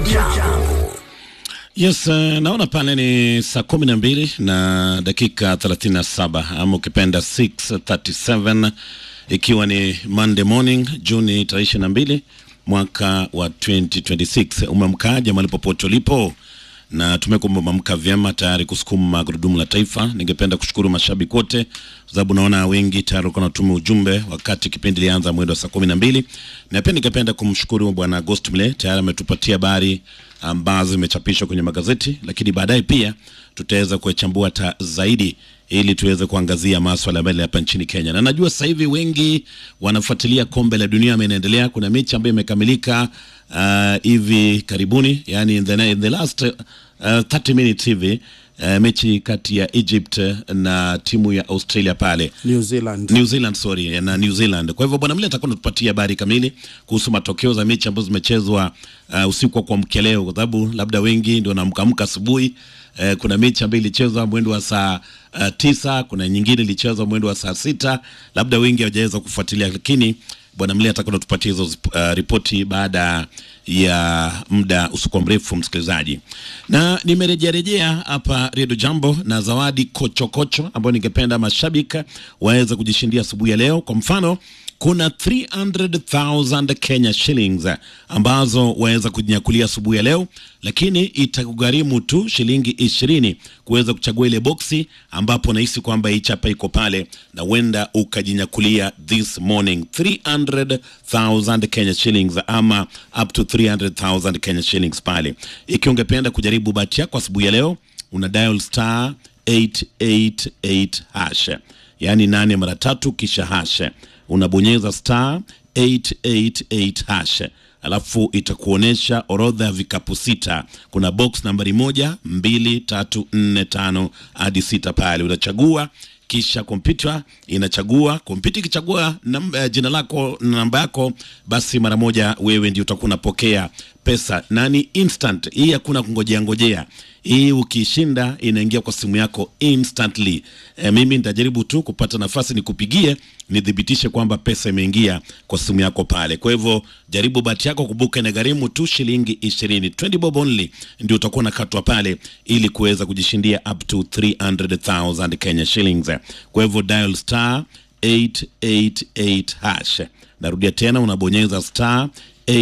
Jambo. Yes, uh, naona pale ni saa kumi na mbili na dakika 37 ama ukipenda 637 ikiwa ni Monday morning Juni tarehe ishirini na mbili mwaka wa 2026. Umemkaja mahali popote ulipo na tumekuwa mamka vyema tayari kusukuma gurudumu la taifa. Ningependa kushukuru mashabiki wote kwa sababu naona wengi tayari walikuwa wanatuma ujumbe wakati kipindi ilianza mwendo wa saa kumi na mbili na pia ningependa kumshukuru bwana Agost Mle tayari ametupatia habari ambazo zimechapishwa kwenye magazeti, lakini baadaye pia tutaweza kuchambua ta zaidi ili tuweze kuangazia maswala mbele hapa nchini Kenya. Na najua sasa hivi wengi wanafuatilia kombe la dunia imeendelea. Kuna mechi ambayo imekamilika uh, hivi karibuni, yani in the, in the last uh, 30 minutes hivi uh, mechi kati ya Egypt na timu ya Australia pale New Zealand. New Zealand sorry, na New Zealand. Kwa hivyo bwana Mle atakuwa anatupatia habari kamili kuhusu matokeo za mechi ambazo zimechezwa uh, usiku wa kuamkia leo, kwa sababu labda wengi ndio wanaamka asubuhi. Uh, kuna mechi ambayo ilichezwa mwendo wa saa uh, tisa, kuna nyingine ilichezwa mwendo wa saa sita, labda wengi hawajaweza kufuatilia, lakini bwana Mle atakuwa anatupatia hizo uh, ripoti baada ya muda usiku mrefu, msikilizaji, na nimerejearejea hapa Redio Jambo na zawadi kochokocho ambayo ningependa mashabiki waweze kujishindia asubuhi ya leo. Kwa mfano kuna 300,000 Kenya shillings ambazo waweza kujinyakulia asubuhi ya leo, lakini itakugharimu tu shilingi ishirini kuweza kuchagua ile boksi ambapo nahisi kwamba hii chapa iko pale na huenda ukajinyakulia this morning 300,000 Kenya shillings ama up to 300,000 Kenya shillings pale. Ikiwa ungependa kujaribu bahati yako asubuhi ya leo, una dial star 888 hash, yaani nane mara tatu kisha hash unabonyeza star 888 hash alafu itakuonyesha orodha ya vikapu sita. Kuna box nambari moja, mbili, tatu, nne, tano hadi sita pale unachagua kisha kompyuta inachagua. Kompyuta ikichagua namba, uh, jina lako na namba yako, basi mara moja wewe ndio utakuwa unapokea pesa na ni instant. Hii hakuna kungojea ngojea, hii ukishinda inaingia kwa simu yako instantly. E, mimi nitajaribu tu kupata nafasi nikupigie nithibitishe kwamba pesa imeingia kwa simu yako pale. Kwa hivyo jaribu bahati yako, kumbuka inagharimu tu shilingi ishirini, 20 bob only, ndio utakuwa unakatwa pale ili kuweza kujishindia up to 300,000 Kenya shillings. Kwa hivyo dial star 888 hash. Narudia tena, unabonyeza star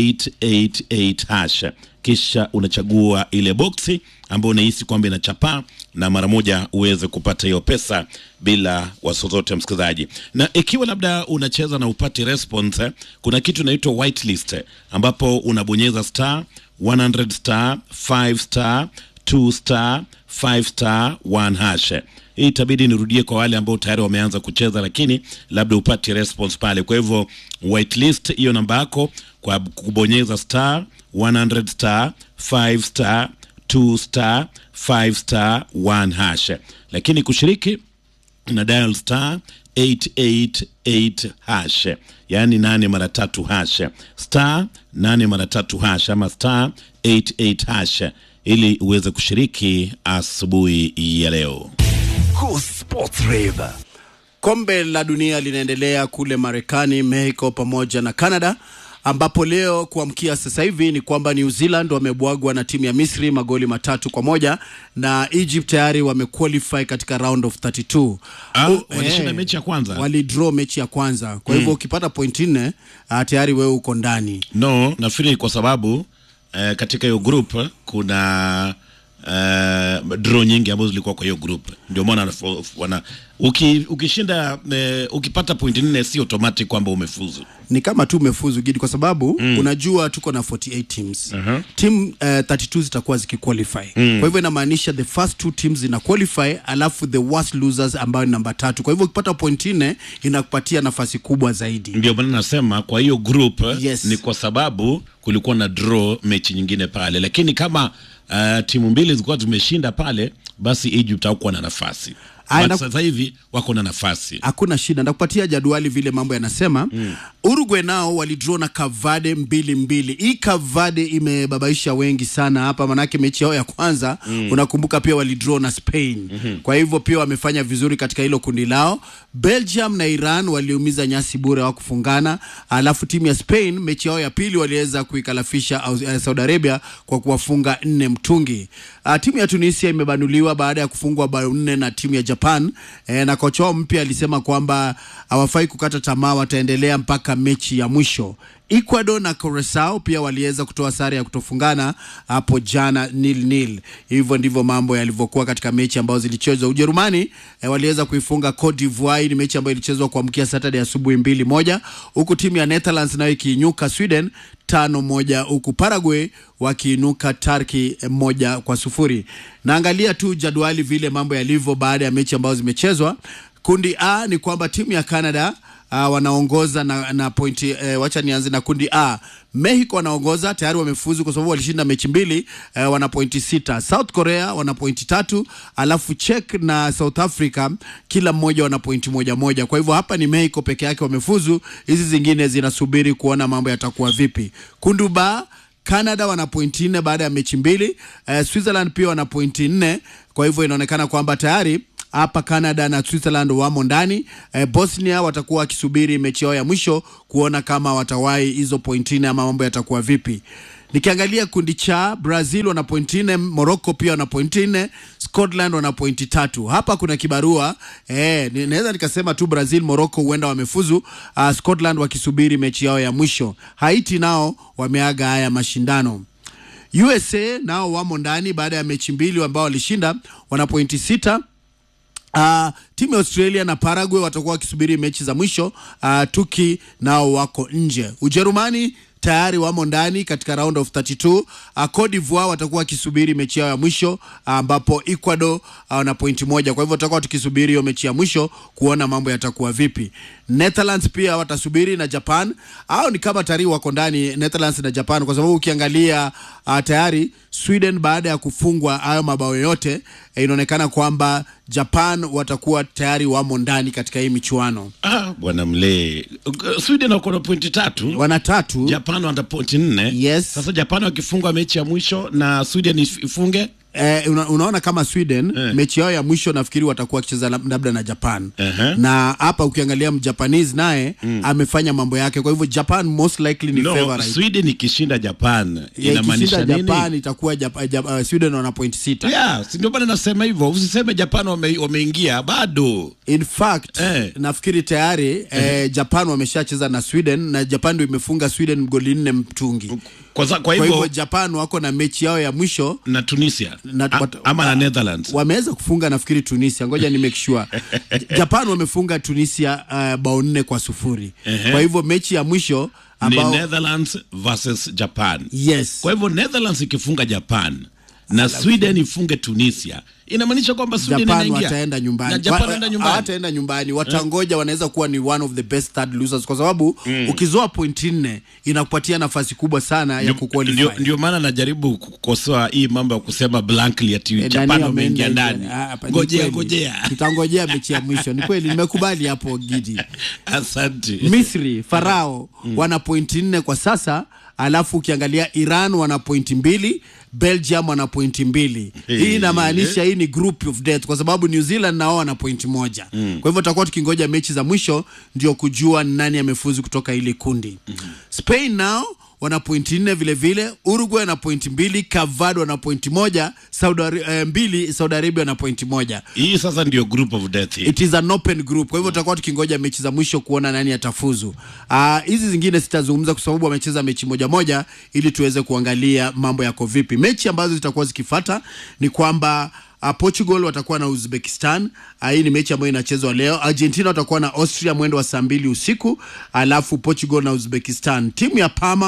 888 hash kisha unachagua ile boksi ambayo unahisi kwamba inachapaa na mara moja uweze kupata hiyo pesa bila wasiwasi, msikilizaji. Na ikiwa labda unacheza na upati response eh, kuna kitu inaitwa whitelist eh, ambapo unabonyeza star 100 star 5 star 2 star 5 star 1 hash. Hii itabidi nirudie kwa wale ambao tayari wameanza kucheza, lakini labda upati response pale. Kwa hivyo whitelist hiyo namba yako kwa kubonyeza star 100 star 5 star 2 star 5 star 1 hash, lakini kushiriki na dial star 888 hash, yaani nane mara tatu hash, star nane mara tatu hash ama star 88 hash ili uweze kushiriki asubuhi ya leo. Cool Sports Rave. Kombe la dunia linaendelea kule Marekani, Mexico pamoja na Canada ambapo leo kuamkia sasa hivi ni kwamba New Zealand wamebwagwa na timu ya Misri magoli matatu kwa moja na Egypt tayari wamequalify katika round of 32. Ah, Oh, walishinda eh, mechi ya kwanza? Walidraw mechi ya kwanza. Kwa hivyo ukipata point nne ah, tayari wewe uko ndani. No, nafikiri kwa sababu eh, katika hiyo group kuna eh, draw nyingi ambazo zilikuwa kwa hiyo group, ndio maana wanafo- wana uki, ukishinda eh, ukipata point nne si automatic kwamba umefuzu. ni kama tu umefuzu gidi kwa sababu mm. unajua tuko na 48 teams uh-huh. team uh, 32 zitakuwa zikiqualify mm. kwa hivyo inamaanisha the first two teams zina qualify alafu the worst losers ambayo ni namba tatu kwa hivyo ukipata point nne inakupatia nafasi kubwa zaidi Ndio maana nasema kwa hiyo group Yes. ni kwa sababu kulikuwa na draw mechi nyingine pale, lakini kama uh, timu mbili zilikuwa zimeshinda pale, basi Egypt hakuwa na nafasi. Aya, But na- sasa hivi wako na nafasi hakuna shida ndakupatia jadwali vile mambo yanasema mm. uruguay nao walidraw na kavade mbili mbili hii kavade imebabaisha wengi sana hapa manake mechi yao ya kwanza mm. unakumbuka pia walidraw na spain mm-hmm. kwa hivyo pia wamefanya vizuri katika hilo kundi lao belgium na iran waliumiza nyasi bure wa kufungana alafu timu ya spain mechi yao ya pili waliweza kuikalafisha Aus- eh, saudi arabia kwa kuwafunga nne mtungi uh, timu ya tunisia imebanuliwa baada ya kufungwa bao nne na timu ya japan eh, na kocha wao mpya alisema kwamba hawafai kukata tamaa wataendelea mpaka mechi ya mwisho ecuador na Curacao pia waliweza kutoa sare ya kutofungana hapo jana nil nil hivyo ndivyo mambo yalivyokuwa katika mechi ambazo zilichezwa ujerumani eh, waliweza kuifunga cote divoire Hii ni mechi ambayo ilichezwa kuamkia saturday asubuhi mbili moja huku timu ya netherlands nayo ikiinyuka sweden tano moja huku Paraguay wakiinuka Turkey eh, moja kwa sufuri. Naangalia tu jadwali vile mambo yalivyo baada ya mechi ambazo zimechezwa. Kundi A ni kwamba timu ya Canada uh, wanaongoza na, na pointi eh, wacha nianze na kundi A. Mexico wanaongoza tayari wamefuzu kwa sababu walishinda mechi mbili eh, wana pointi sita. South Korea wana pointi tatu, alafu Czech na South Africa kila mmoja wana pointi moja moja. Kwa hivyo hapa ni Mexico peke yake wamefuzu, hizi zingine zinasubiri kuona mambo yatakuwa vipi. Kundi B Canada wana pointi nne baada ya mechi mbili. Eh, Switzerland pia wana pointi nne, kwa hivyo inaonekana kwamba tayari hapa Canada na Switzerland wamo ndani. Eh, Bosnia watakuwa wakisubiri mechi yao ya mwisho kuona kama watawahi hizo pointi nne ama mambo yatakuwa vipi. Nikiangalia kundi cha Brazil wana pointi nne, Morocco pia wana pointi nne, Scotland wana pointi tatu. Hapa kuna kibarua eh, ni- naweza nikasema tu Brazil, Morocco huenda wamefuzu, uh, Scotland wakisubiri mechi yao ya mwisho. Haiti nao wameaga haya mashindano. USA nao wamo ndani baada ya mechi mbili ambao walishinda, wana pointi sita. Uh, timu ya Australia na Paraguay watakuwa wakisubiri mechi za mwisho. Uh, Tuki nao wako nje. Ujerumani tayari wamo ndani katika round of 32. Uh, Cote d'Ivoire watakuwa wakisubiri mechi yao ya mwisho ambapo Ecuador uh, wana pointi moja. Kwa hivyo tutakuwa tukisubiri hiyo mechi ya mwisho kuona mambo yatakuwa vipi. Netherlands pia watasubiri na Japan au ni kama tayari wako ndani Netherlands na Japan, kwa sababu ukiangalia uh, tayari Sweden baada ya kufungwa hayo mabao yote eh, inaonekana kwamba Japan watakuwa tayari wamo ndani katika hii michuano. ah, bwana mlee Sweden wako na pointi tatu Wana tatu Japan wana pointi nne Yes. sasa Japan wakifunga mechi ya mwisho na Sweden if- ifunge Eh, una, unaona kama Sweden Eh. mechi yao ya mwisho nafikiri watakuwa wakicheza lab- labda na Japan Ehe. na hapa ukiangalia mjapanese naye amefanya mambo yake, kwa hivyo Japan most likely ni no, favorite. Sweden ikishinda Japan Ya, inamaanisha ikishinda nini? Japan itakuwa Jap- Jap- uh, Sweden wana point sita. Yeah, si ndio maana nasema hivyo, usiseme Japan wame, wameingia bado. In fact Eh. nafikiri tayari eh, Japan wameshacheza na Sweden na Japan ndio imefunga Sweden goli nne mtungi. Kwa, za- kwa Kwa hivyo hivyo Japan wako na mechi yao ya mwisho na Tunisia Na- A, wat- ama na Netherlands wameweza kufunga nafikiri Tunisia, ngoja ni make sure. Japan wamefunga Tunisia uh, bao nne kwa sufuri. Ehe. Kwa hivyo mechi ya mwisho ambao ni Netherlands versus Japan. yes Kwa hivyo Netherlands ikifunga Japan na Sweden ifunge Tunisia inamaanisha kwamba Sweden Japan inaingia wataenda nyumbani. na Japan Wa- wanaenda nyumbani. hawataenda nyumbani, watangoja. Wanaweza kuwa ni one of the best third losers, kwa sababu ukizoa pointi nne inakupatia nafasi kubwa sana ya Ndio- kuqualify. Ndio, ndio maana najaribu kukosoa hii mambo ya kusema blankly ati Eh, Japan Dani wameingia wameenda ndani. hivyo. Ah, hapa ni Ngojea kweli. ngojea. tutangojea mechi ya mwisho. Ni kweli, nimekubali hapo Gidi. Asante. Misri Farao wana pointi nne kwa sasa, alafu ukiangalia Iran wana pointi mbili, Belgium wana pointi mbili. Hii inamaanisha hii ni group of death, kwa sababu New Zealand nao wana pointi moja. Kwa hivyo tutakuwa tukingoja mechi za mwisho ndio kujua ni nani amefuzu kutoka ile kundi. Spain nao wana pointi nne vile vile, Uruguay wana pointi mbili, Cavado wana pointi moja, Saudi Ari- eh, mbili, Saudi Arabia wana pointi moja. Hii sasa ndio group of death. hii. It is an open group, kwa hivyo tutakuwa tukingoja mechi za mwisho kuona nani atafuzu. Ah, hizi zingine sitazungumza kwa sababu wamecheza mechi moja moja, ili tuweze kuangalia mambo yako vipi. Mechi ambazo zitakuwa zikifata ni kwamba Uh, Portugal watakuwa na Uzbekistan. Uh, hii ni mechi ambayo inachezwa leo. Argentina watakuwa na Austria mwendo wa saa mbili usiku, alafu Portugal na Uzbekistan. Timu ya Parma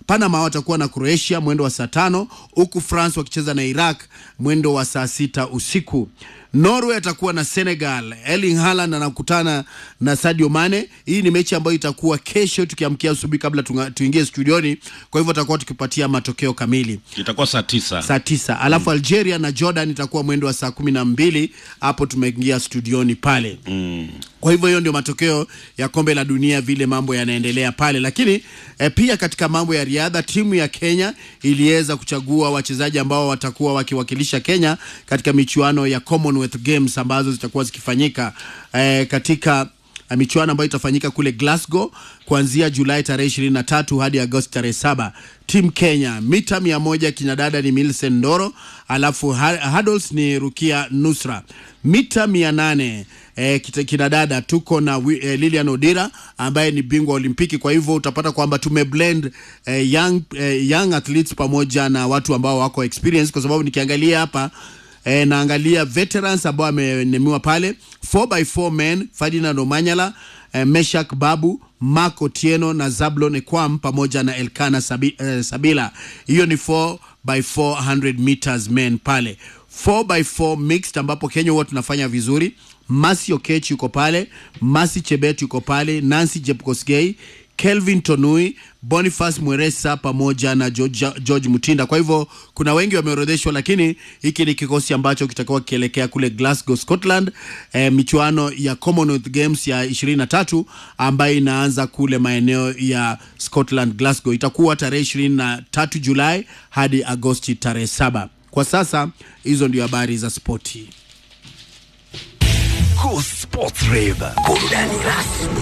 Panama watakuwa na Croatia mwendo wa saa tano huku France wakicheza na Iraq mwendo wa saa sita usiku. Norway atakuwa na Senegal. Erling Haaland anakutana na Sadio Mane. Hii ni mechi ambayo itakuwa kesho tukiamkia asubuhi kabla tunga- tuingie studioni, kwa hivyo tutakuwa tukipatia matokeo kamili itakuwa saa tisa saa tisa alafu Algeria na Jordan itakuwa mwendo wa saa kumi na mbili hapo tumeingia studioni pale mm. Kwa hivyo hiyo ndio matokeo ya kombe la dunia vile mambo yanaendelea pale, lakini eh, pia katika mambo ya riadha timu ya Kenya iliweza kuchagua wachezaji ambao watakuwa wakiwakilisha Kenya katika michuano ya Commonwealth Games ambazo zitakuwa zikifanyika eh, katika uh, michuano ambayo itafanyika kule Glasgow kuanzia Julai tarehe 23 hadi Agosti tarehe saba. Team Kenya mita mia moja kinadada ni Millicent Ndoro, alafu ha- hurdles ni Rukia Nusra. Mita mia nane eh, kita- kinadada tuko na wi- eh, Lilian Odira ambaye ni bingwa Olimpiki. Kwa hivyo utapata kwamba tumeblend eh, young, eh, young athletes pamoja na watu ambao wako experience, kwa sababu nikiangalia hapa E, naangalia veterans ambao amenemiwa pale 4x4 men Ferdinand Omanyala e, Meshak Babu Mark Otieno na Zablon Ekwam pamoja na Elkana Sabi, e, Sabila. Hiyo ni 4x400 meters men pale 4x4 mixed ambapo Kenya huwa tunafanya vizuri. Masi Okech yuko pale, Masi Chebet yuko pale, Nancy Jepkosgei Kelvin Tonui, Boniface Mweresa pamoja na George, George Mutinda. Kwa hivyo kuna wengi wameorodheshwa, lakini hiki ni kikosi ambacho kitakuwa kielekea kule Glasgow, Scotland, eh, michuano ya Commonwealth Games ya 23 ambayo inaanza kule maeneo ya Scotland, Glasgow. Itakuwa tarehe 23 Julai hadi Agosti tarehe saba. Kwa sasa hizo ndio habari za spoti. Go Sports Rave. Burudani rasmi